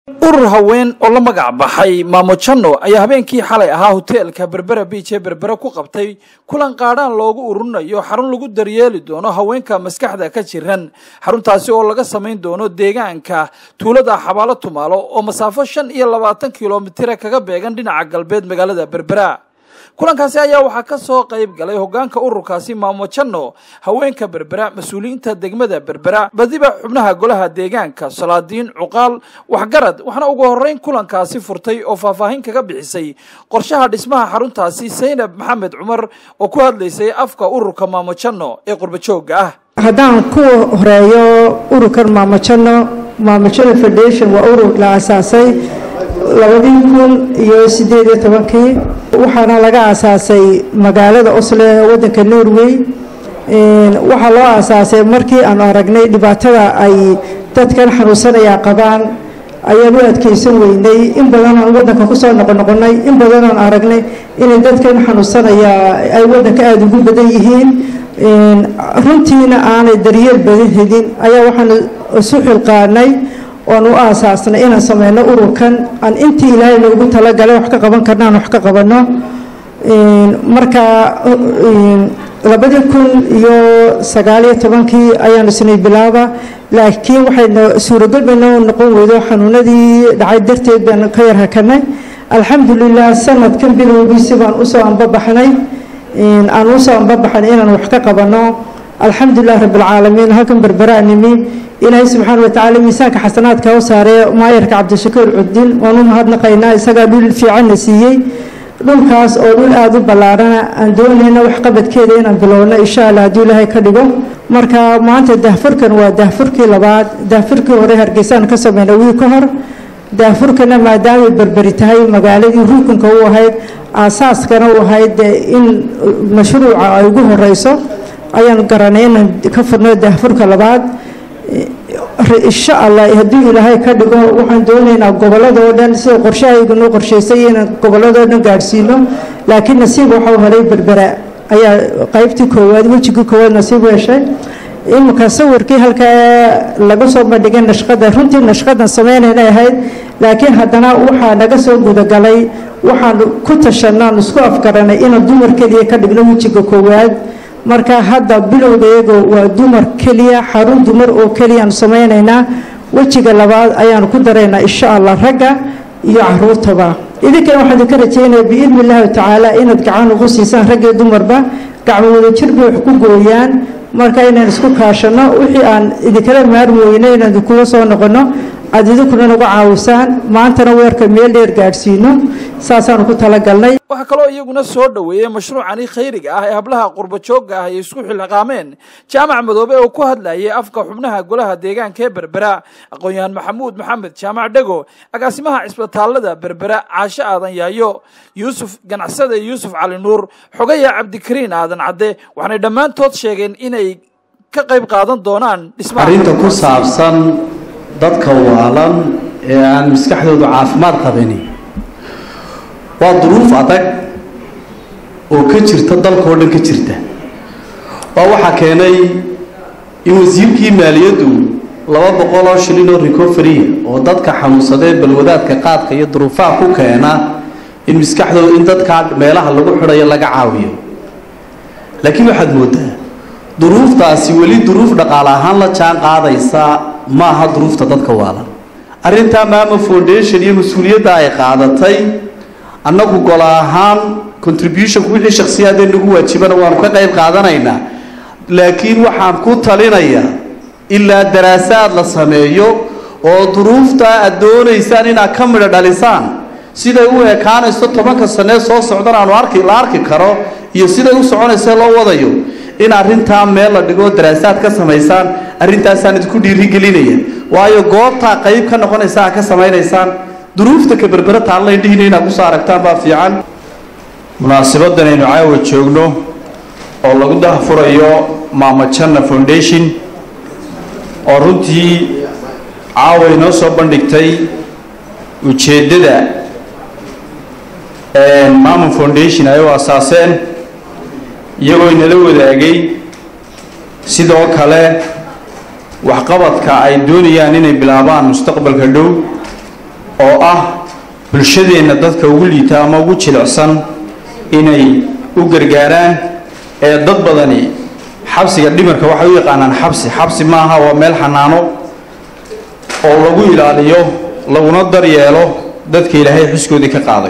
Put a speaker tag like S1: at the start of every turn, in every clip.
S1: urur haween oo la magac baxay maamo janno ayaa habeenkii xalay ahaa hoteelka berbera biij ee berbera ku qabtay kulan qaadhaan loogu ururinayo xarun lagu daryeeli doono haweenka maskaxda ka jiran xaruntaasi oo laga samayn doono deegaanka tuulada xabaalo tumaalo oo masaafo shan iyo labaatan kilomitira kaga beegan dhinaca galbeed magaalada berbera kulankaasi ayaa waxaa ka soo qayb galay hogaanka ururkaasi maamo janno haweenka berbera mas-uuliyiinta degmada berbera badiba xubnaha golaha deegaanka salaadiin cuqaal waxgarad waxaana ugu horeyn kulankaasi furtay oo faahfaahin kaga bixisay qorshaha dhismaha xaruntaasi saynab maxamed cumar oo ku hadlaysay afka ururka maamo janno ee qurbajooga ah
S2: haddaan ku horeeyo ururkan maamojano maamojano foundation waa urur la asaasay labadii kun iyo sideed iyo tobankii waxaana laga aasaasay magaalada oslo ee wadanka norway waxaa loo aasaasay markii aanu aragnay dhibaatada ay dadkan xanuunsanaya qabaan ayaan u adkeysan weynay in badan aan wadanka kusoo noqonoqonay in badan aan aragnay inay dadkan xanuunsanaya ay wadanka aada ugu badan yihiin runtiina aanay daryeel badan helin ayaa waxaan isu xilqaanay oan u aasaasnay inaan sameyno ururkan aan intii ilaahay noogu talagalay wax ka qaban karna aan wax ka qabano marka labadii kun iyo sagaaliyo tobankii ayaanu isnay bilaaba laakiin waxayna suuragal bayna noqon weydo xanuunadii dhacay darteed baan ka yar hakanay alxamdulilah sanadkan bilowgiisi baan usoo anbabaxnay aan usoo anbabaxnay inaan wax ka qabano alxamdulilah rabbilcaalamiin halkan berberaa nimi ilaahay subxaana watacaala miisaanka xasanaadka u saaree maayarka cabdishakuur cudin waan u mahadnaqaynaa isagaa dhul fiicanna siiyey dhulkaas oo dhul aada u ballaarana aan doonayna waxqabadkeeda inaan bilowno insha allah hadduu ilaahay ka dhigo marka maanta daahfurkan waa daahfurkii labaad daahfurkii hore hargeysaan ka sameyna wii ka hor daahfurkana maadaamay berberi tahay magaaladii rukunka u ahayd aasaaskana u ahayd in mashruuca ay ugu horeyso ayaan garanay inaan ka furno daahfurka labaad insha allah hadduu ilaahay ka dhigo waxaan doonaynaa gobolladoo dhan sida qorshahaygunoo qorshaysay inaan gobolladoo dhan gaadhsiino laakiin nasiib waxau helay berbera ayaa qaybtii koowaad wejigii koowaad nasiib u heshay iminka sawirkii halkaa laga soo bandhigay nashqada runtii nashqadan sameynayna ahayd laakiin haddana waxaa naga soo gudagalay waxaan ku tashanaan isku afgaranay inaan dumar keliya ka dhigno wejiga koowaad marka hadda bilowgeego waa dumar keliya xarun dumar oo keliyaan samaynaynaa wejiga labaad ayaanu ku daraynaa insha allah ragga iyo caruurtaba idinkana waxaan idinka rajeynaya biidni illaahi tacaala inaad gacan ugu siisaan rag iyo dumarba gacmo wada jir bay wax ku gooyaan marka inaan isku kaashano wixii aan idinkala maarmi weyno inaan idinkula soo noqono aada idinkuna nagu caawisaan maantana weerka meel dheer gaadhsiino saasaanu ku talagalnay
S1: waxaa kaloo iyaguna soo dhoweeyey mashruucani khayriga ah ee hablaha qurbajoogga ah ay isku xilqaameen jaamac madoobe oo ku hadlayay afka xubnaha golaha deegaanka ee berbera aqoon-yahaan maxamuud maxamed jaamac dhego agaasimaha cisbitaalada berbera caashe aadan yaayo yuusuf ganacsade yuusuf cali nuur xogaya cabdikariin aadan cadde waxaanay dhammaantood sheegeen inay ka qayb qaadan doonaan
S3: arrinta ku saabsan dadka waalan ee aan maskaxdoodu caafimaad qabini waa duruuf adag oo ka jirta dalka oo dhan ka jirta waa waxaa keenay in wasiirkii maaliyaddu laba boqol oo shilin oo recovery oo dadka xanuunsadee balwadaadka qaadka iyo duruufaha ku keena in maskaxdooda in dadkaa meelaha lagu xidhayo laga caawiyo laakiin waxaad moodaa duruuftaasi weli duruuf dhaqaale ahaan la jaan qaadaysa ma aha duruufta dadka waalan arrintaa maama foundation iyo mas-uuliyadda ay qaadatay annagu gola ahaan contributionku wixii shakhsiyaadee nagu waajibana waanu ka qayb qaadanaynaa laakiin waxaan ku talinayaa ilaa daraasaad la sameeyo oo duruuftaa aad doonaysaan inaad ka midho dhalisaan siday u ekaanayso tobanka sanee soo socdan aanu arki la arki karo iyo siday u soconaysa loo wadayo in arrintaa meel la dhigo daraasaad ka samaysaan arrintaasaan idinku dhiirigelinaya waayo goobtaa qayb ka noqonaysa aad ka samaynaysaan duruufta ka berbera taalla indhihiina inaad kusoo aragtaan baa fiican
S4: munaasabadan aynu caawa joogno oo lagu dahfurayo maama janna foundation oo runtii caawa inoo soo bandhigtay ujeeddada maama foundation ay u asaaseen iyagoo inala wadaagay sidoo kale waxqabadka ay doonayaan inay bilaabaan mustaqbalka dhow bulshadeenna dadka ugu liita ama ugu jilicsan inay u gargaaraan ee dad badani xabsiga dhimarka waxay u yaqaanaan xabsi xabsi maaha waa meel xanaano oo lagu ilaaliyo laguna daryeelo dadka ilaahay xuskoodii ka qaaday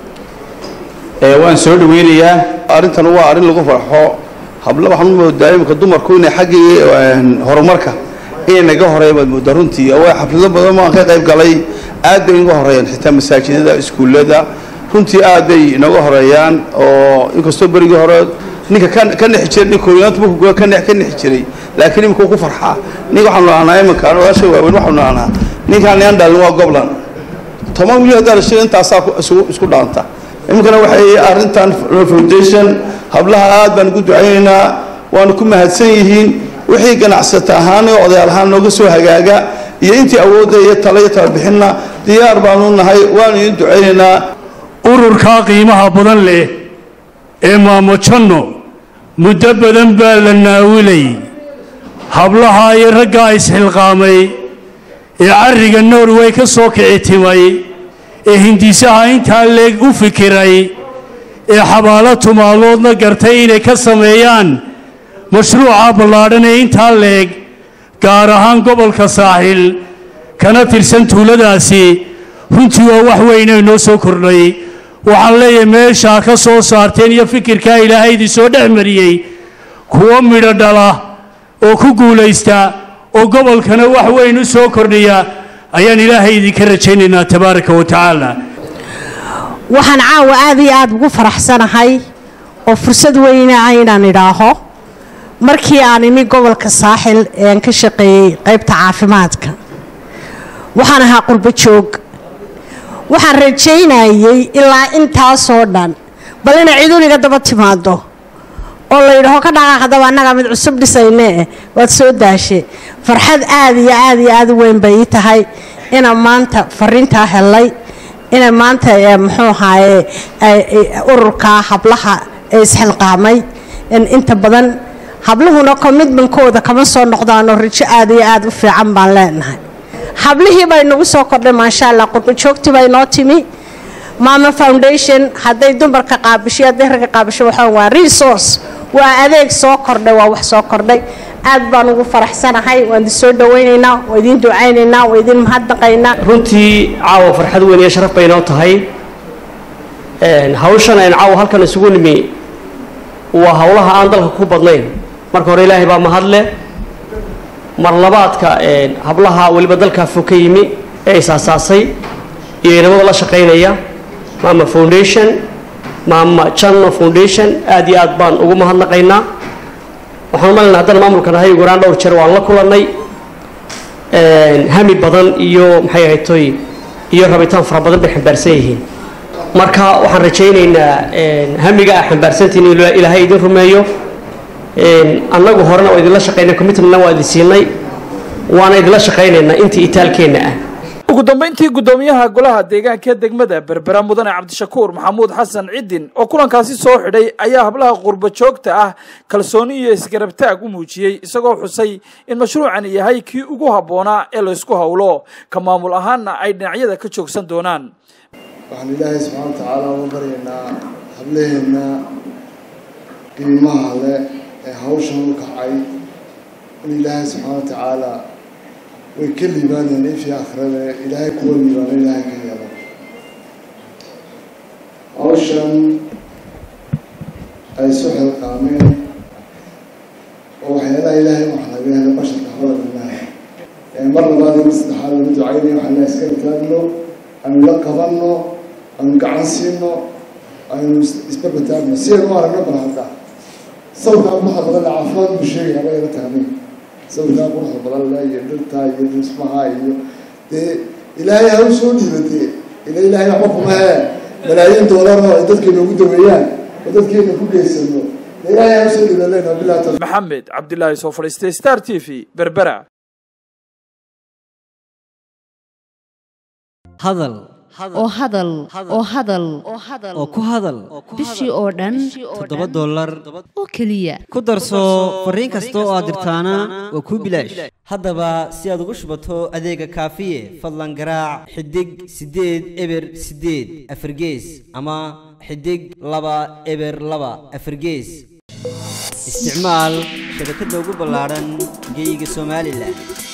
S4: ee waan soo dhaweynayaa
S5: arrintan waa arrin lagu farxo hablo waxaan u moodaa imika dumarku inay xaggii horumarka inay naga horeeyaan baad moodaa runtii waa xaflado badan baan ka qayb galay aad bay inaga horeeyaan xitaa masaajidada iskuullada runtii aad bay inaga horeeyaan oo inkastoo berigii hore ninka ka nexi jiray nin kooyinaanta markuu ka nex ka nexi jiray laakiin imika ku farxaa ninka waxaanu dhahnaa iminka odaasha waaweyn waxaanu dhahnaa ninkaan nian dhalin waa goblan toban wiil haddaa la sheegay intaasaa isku dhaanta iminkana waxay arrintan foundation hablaha aad baan ugu ducaynaynaa waanu ku mahadsan yihiin wixii ganacsata ahaan oo odayaal ahaan nooga soo hagaaga iyo intii awoodda iyo tala iyo talabixinna diyaar baanu nahay waanu idin ducaynaynaa
S6: ururkaa qiimaha badan leh ee maamojanno muddo badan baa la naawilay hablaha iyo raggaa isxilqaamay ee carriga norway ka soo kici timay ee hindisaha intaa leeg u fikiray ee xabaalo tumaaloodna gartay inay ka sameeyaan mashruuca ballaadhan ee intaa leeg gaar ahaan gobolka saaxil kana tirsan tuuladaasi runtii waa wax weynay noo soo kordhay waxaan leeyahay meeshaa ka soo saarteen iyo fikirkaa ilaahay idin soo dhex mariyey kuwo midho dhala oo ku guulaysta oo gobolkana wax weyn u soo kordhiya ayaan ilaahay idinka rajaynaynaa tabaaraka wa tacaala
S7: waxaan caawa aad iyo aada ugu faraxsanahay oo fursad weyna ah inaan idhaaho markii aan imi gobolka saaxil ee aan ka shaqeeyey qaybta caafimaadka waxaan ahaa qurbo joog waxaan rajaynayey ilaa intaasoo dhan bal inay ciduniga daba timaado oo la yidhaho ka dhaqaaqdaba annagaa mid cusub dhisaynee waad soo daashe farxad aad iyo aad iyo aad u weyn bay ii tahay inaan maanta fariintaa helay inay maanta muxuu ahaaye ururka hablaha ee isxilqaamay inta badan habluhuna commitmentkooda kama soo noqdaanoo rajo aad iyo aad u fiican baan leenahay hablihii bay nagu soo kordhay maasha allah qurbajoogtii bay noo timi maama foundation hadday dumarka qaabisho hadday ragga qaabisho waxaa waa resource waa adeeg soo kordhay waa wax soo kordhay aad baan ugu faraxsanahay waan idin soo dhawaynaynaa waa idin ducaynaynaa waa idin mahadnaqaynaa
S8: runtii caawa farxad weyn iyo sharaf bay noo tahay hawshan aynu caawa halkan isugu nimi waa howlaha aan dalka ku badnayn marka hore ilaahay baa mahadle mar labaadka hablaha weliba dalkaa fog ka yimi ee isaasaasay iyo inamada la shaqaynaya maama foundation maama janno foundation aad iyo aad baan ugu mahadnaqaynaa waxaan umalayna haddana maamulkan ahay ugaraan dhowr jeer waan la kulannay hami badan iyo maxay ahayd toy iyo rabitaan fara badan bay xambaarsan yihiin marka waxaan rajaynaynaa hamiga ah xambaarsantiin in ilaahay idin rumeeyo annagu horena waa idinla shaqaynay commitmentna waa idin siinay waana idinla shaqaynaynaa intii itaalkeenna ah
S1: ugu dambayntii guddoomiyaha golaha deegaanka degmada berbera mudane cabdishakuur maxamuud xasan cidin oo kulankaasi soo xidhay ayaa hablaha qurbo joogta ah kalsooni iyo isgarabtaag u muujiyey isagoo xusay in mashruucani yahay kii ugu habboonaa ee laysku howlo ka maamul ahaanna ay dhinacyada ka joogsan doonaan
S9: waxaan ilaahay subxaana wa tacaala uga baryaynaa hablaheenna qiimaha leh ee hawshan u kacay in ilaahay subxaana wa tacaala way ka liibaanayaan ifii akhrada ilaahay kuwa liibaano ilaahay ka yeelo hawshan ay isu xilqaameen oo waxyaalaha ilaahay wax laga helo basharka hodaninaha mar labaad iyo saddexaad lagu ducaynaya waxaan la iska taagno aynu la qabanno aynu gacan siino aynu isbabataagno si aynu u aragno bal hadda sawirkaa quruxda badan le caafimaad buu sheegaya aba ila tahnay sawirkaa quruxda badan le iyo dhirtaa iyo dhismaha iyo dee ilaahay ha u soo dhiiba dee ila ilaahay waxba kuma hee malaayiin doolar oo ay dadkeena ugu daweeyaan oo dadkeena ku geysano dee ilaahay ha u soo dhiiba lena bilahi tawfiiq
S1: maxamed cabdilaahi soo fadhiistay star t v berbera
S10: hadal oo hadal oo hadal
S11: oo ku hadal
S10: bishii oo dhan
S11: toddoba dollar
S10: oo keliya
S11: ku darso fariin kasta oo aad dirtaana waa kuu bilaash haddaba si aad ugu shubato adeega kaafiye fadlan garaac xidig siddeed eber siddeed afargees ama xidig laba eber laba afargees isticmaal shabakadda ugu ballaadhan geeyiga somalilan